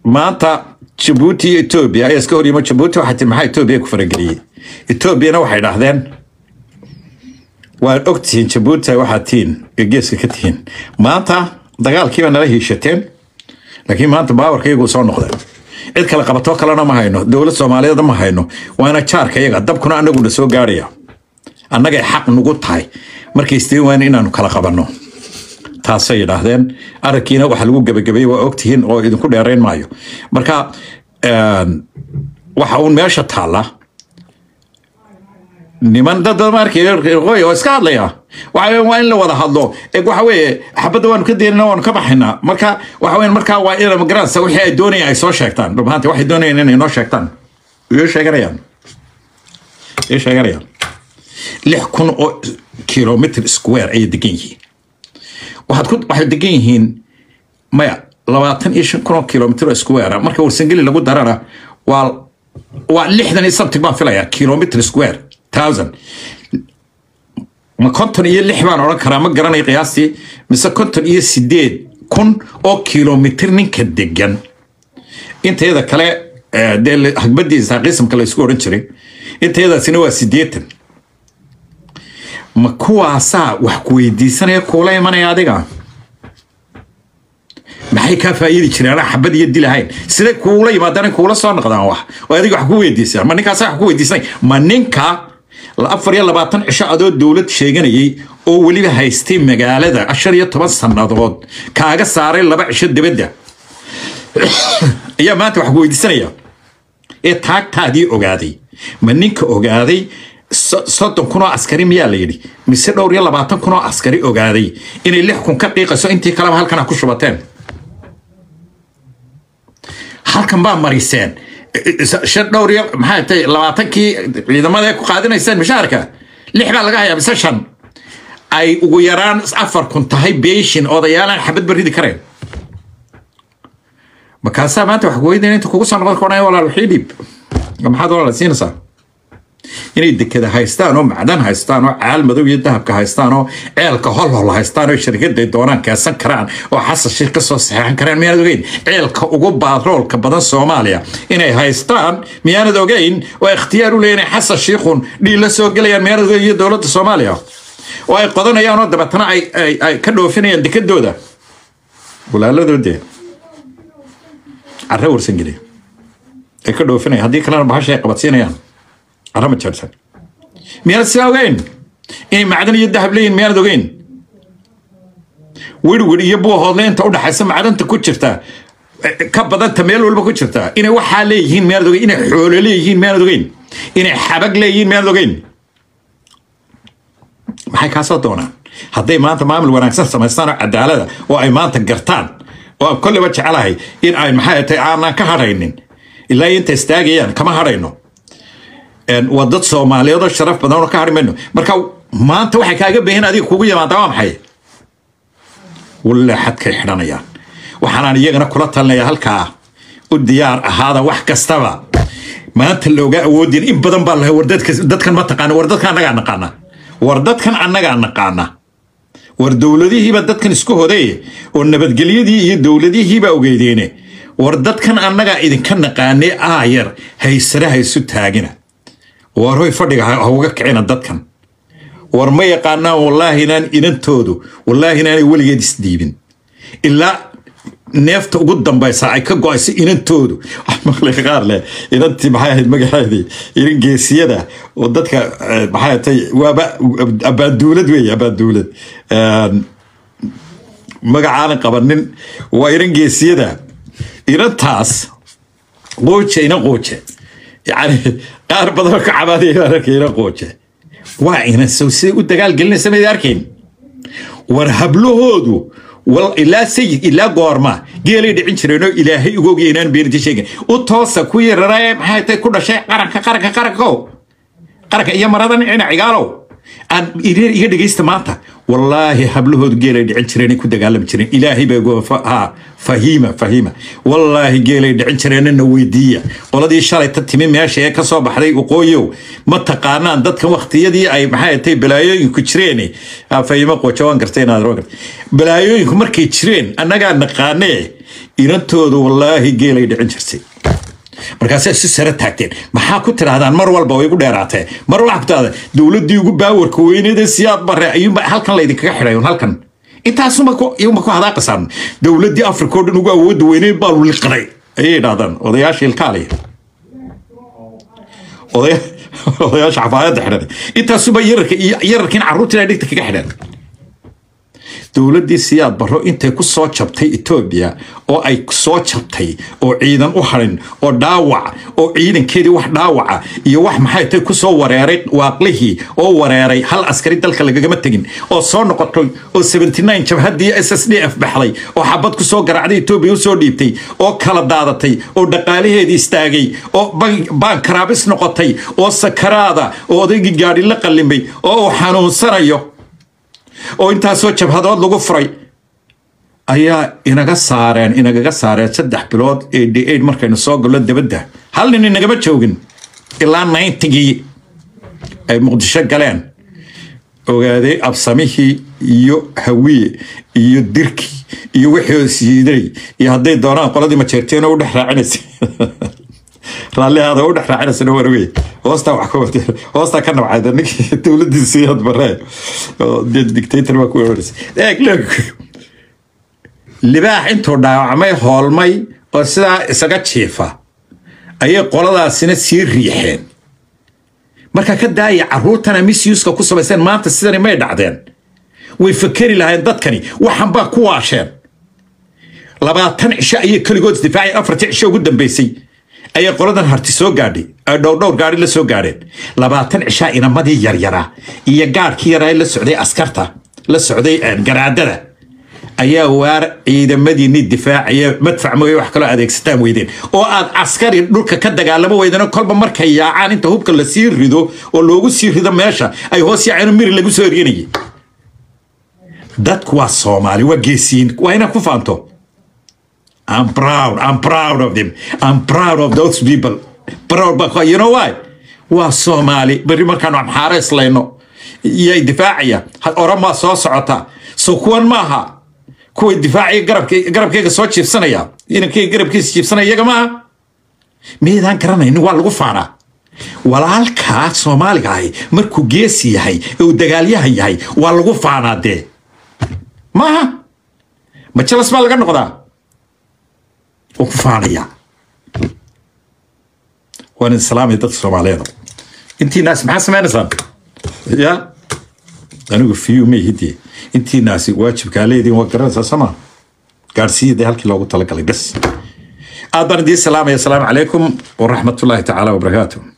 maanta jabuuti iyo etoobiya ayaa iska horyimo jabuuti waxay tii maxaa etoobiya ku farageliyey etoobiyana waxay dhahdeen waad ogtihiin jabuuti waxaad tihiin ee geeska ka tihiin maanta dagaalkiiba nala hiishateen laakiin maanta baawarka iyagu soo noqdeen cid kale qabatoo kalena ma hayno dowlad soomaaliyeed ma hayno waana jaarka iyaga dabkuna anaguna soo gaaraya annagay xaq nugu tahay markay istiin waan inaanu kala qabanno taasay yidhaahdeen arrinkiina waxa lagu gebagabeeyey waa ogtihiin oo idinku dheerayn maayo marka waxa uun meesha taalla niman dad markii oo iska hadlaya waxa waa in la wada hadlo waxa weeye xabadda waanu ka deynana waanu ka baxaynaa marka waxa weeye markaa waa in magaranaysa wixii ay doonayaan ay soo sheegtaan dhubhaanti waxay doonayaan inay noo sheegtaan iyo sheeganayaan iyo sheeganayaan lix kun oo kilomitr square ayay degan yihiin waxaad ku waxay degan yihiin maya labaatan iyo shan kun oo kilomitr oo square marka warsangeli lagu darana waa waa lixdan iyo sabtig baan filayaa kilomitr square thousand ma konton iyo lix baan odhan karaa ma garanayo qiyaastii mise konton iyo sideed kun oo kilomitr ninka degan intayada kale dee hagbadiisa qisamka la isku odhan jiray intayadaasina waa sideetan ma kuwaasaa wax ku weydiisanaya kuula imanaya adiga maxay kaa faa'iidi jireen anaa xabad iyo dilahayn siday kuula yimaadaan kuula soo noqdaan wax oo adiga wax ku weydiisaa ma ninkaasa wax ku weydiisanay ma ninka afar iyo labaatan cisho adoo dowlad sheeganayay oo weliba haystay magaalada ashar iyo toban sannadood kaaga saaray laba cisho dibadda ayaa maanta wax ku weydiisanaya ee taagtaadii ogaaday ma ninka ogaaday soddon kun oo askari miyaa la yidhi mise dhowr iyo labaatan kun oo askari ogaaday inay lix kun ka qiiqayso intii kaleba halkan ha ku shubateen halkan baa mariseen shan dhowr iyo maxay tahay labaatankii ciidamada ku qaadinayseen mishaarka lix baa laga hayaa mise shan ay ugu yaraan afar kun tahay beeshin odayaalaan xabad baridi kareen markaasaa maanta wax kuweydin inta kugu soo noqon koonaya walaal wixii dhiib maxaad walaal siinaysaa inay dekada haystaan oo macdan haystaan oo caal madow iyo dahabka haystaan oo ceelka holhol haystaan oo shirkaday doonaan keensan karaan oo xasan sheekh ka soo saxeexan karaan miyaanad ogeyn ceelka ugu baaroolka badan soomaaliya inay haystaan miyaanad ogeyn oo ikhtiyaar u leeyihin xasan sheekhun dhiilla soo gelayaan miyaanad ogeyn iyo dowladda soomaaliya oo ay qodanayaan oo dabeetana ay ka dhoofinayaan dekadooda walaaladoodee carre warsangeli ay ka dhoofinayaan haddii kalena bahasha ay qabadsiinayaan arama jeersan miyaanad sidaa ogeyn inay macdan iyo dahab leeyihin miyaanad ogeyn wirwir iyo buuhoodle inta udhaxaysa macdanta ku jirta ka badanta meel walba ku jirta inay waxaa leeyihiin miyaanad ogeyn inay xoolo leeyihiin miyaanad ogeyn inay xabag leeyihiin miyaanad ogeyn maxay kaasoo doonaan hadday maanta maamul wanaagsan samaystaan oo cadaalada oo ay maanta gartaan oo aan kolleyba jecelahay in ay maxay tahay aanan ka hadhaynin ilaa inta istaagayaan kama hadhayno waa dad soomaaliyeed oo sharaf badan oo ka hadhi mayno marka maanta waxay kaaga baahin adiga kugu yimaada waa maxay walle xadkay xidhanayaan waxaanaan iyagana kula talinaya halkaa u diyaar ahaada wax kastaba maanta looga awoodin in badan baa lahay war dadkan ma taqaana war dadkan annagaa naqaana war dadkan annagaa naqaana war dowladihiiba dadkan isku hoday oo nabadgelyadii iyo dowladihiiba ogeydeene war dadkan annagaa idinka naqaanee aayar haysare haysu taagina war hoy fadhiga ha uga kicina dadkan war ma yaqaanaan wallaahi inaan inantoodu wallaahi inaanay weligeed isdiibin ilaa neefta ugu dambaysa ay ka go-ayso inantoodu maqli qaar leh inantii maxay ahayd magaceedii inan geesiyada oo dadka maxay tay waaba abaaduulad weeye abaaduulad magacaanan qabanin waa inan geesiyada inantaas qooje inan qooje yani qaar badanoo ka cabaadaya arkay inan qooje waa inan sow siday u dagaalgelinaysa mayd arkayn war hablahoodu ilaa sayid ilaa goorma geelay dhicin jireenoo ilaahay ugoogya inaan beeninti sheegin u toosa ku yararae maxay tay ku dhashay qaranka qaranka qaranko qaranka iyo maradan ina cigaalow aan iga dhegaysta maanta wallaahi hablahoodu geelay dhicin jireen ku dagaalami jireen ilaahay baa fahiima fahiima wallaahi geelay dhicin jireenna weydiiya qoladii shalay ta timi meesha ee kasoo baxday waqooyow ma taqaanaan dadkan waktiyadii ay maxay tay balaayooyinku jireen fahiima qojo waan gartay inaad roo gartay balaayooyinku markay jireen annagaa naqaanee inantoodu wallaahi geelay dhicin jirtay markaasay si sare taagteen maxaa ku tidhahdaan mar walba way igu dheeraatee mar walba ku tidhahda dowladdii ugu baawarka weyneed ee siyaad bare ayuunba halkan laydinkaga xidhay un halkan intaasuma ku iyuma ku hadaaqasaan dowladdii africa oo dhan ugu awoodda weyneed baa liqday ayay yidhahdaan odayaasha ilkaaliya odaya odayaasha xafaayadda xidhan intaasuba yararka iyo yararkiin carruurtii ay dhigta kaga xidhan dowladdii siyaad barro intay ku soo jabtay etoobiya oo ay soo jabtay oo ciidan u harin oo dhaawac oo ciidankeedii wax dhaawaca iyo wax maxay tay ku soo wareeray waaqlihii oo wareeray hal askari dalka lagagama tegin oo soo noqotay oo 79 jabhaddii s s d f baxday oo xabad ku soo garacday etoobiya u soo dhiibtay oo kala daadatay oo dhaqaalaheedii istaagay oo baan karaabis noqotay oo sakaraada oo odaygii gaadhi la qallimay oo uu xanuunsanayo oo intaasoo jabhadood lagu furay ayaa inaga saareen inagaga saareen saddex bilood eighty eight markaynu soo gallo dibadda hal nin inagama joogin ilaa ninetygii ay muqdisho galeen ogaaday absamihii iyo hawiye iyo dirkii iyo wixii siiday iyo hadday doonaan qoladii majeerteeno u dhex raacinaysa raallihaada u dhex raacinaysa warwey hoostaa wax ka wata hoostaa ka nabcayda ninkii dowladdii siyaad baree oo dictator baa ku weeraraysa eeg leeg libaax intuu dhaawacmay hoolmay oo sidaa isaga jiifa ayay qoladaasina sii riixeen marka ka daaya carruurtana misuska ku samaysteen maanta sidani may dhacdeen way fakeri lahayn dadkani waxan baa ku waasheen labaatan cisho ayay keligood isdifaaceen afartii cisho ugu dambeysay ayay qoladan harti soo gaadhay ay dhowrdhowr gaadhi la soo gaadheen labaatan cishaa inamadii yaryaraa iyo gaadhkii yaraa la socday askarta la socday garaadada ayaa waar ciidamadiinii difaacaya madfac mooye wax kaloo adeegsataan weydeen oo aad askari dhulka ka dagaalamo weydeen kolba markay yaacaan inta hubka lasii rido oo loogu sii rido meesha ay hoos yaaceen miri lagu soo eryanayay dadku waa soomaali waa geesiyiin waa inaad ku faanto I'm proud. I'm proud of them. I'm proud of those people. Proud because you know why? waa soomaali berri markaanu amxaaro islayno yay difaacaya oramaa soo socota so kuwan maaha kuway difaacaya garabkayga soo jiibsanaya inankayga garabkiisa jiibsanaya iyaga maaha miydaan garanaynin waa lagu faanaa walaalkaa soomaaliga ahi markuu geesi yahay ee uu dagaalyahan yahay waa lagu faanaa dee maaha majalas baa laga noqdaa oo ku faanaya waan idin salaamaya dadka soomaaliyeed intiinaas maxaa sameynaysaan ya anigu fiyu ma hidii intiinaasi waajibkaa leediin waa garanaysaa sama gaadhsiiyada halkii loogu talagalay bes aad baan idiin salaamaya asalaamu calaykum waraxmatullaahi tacaala wabarakaatuh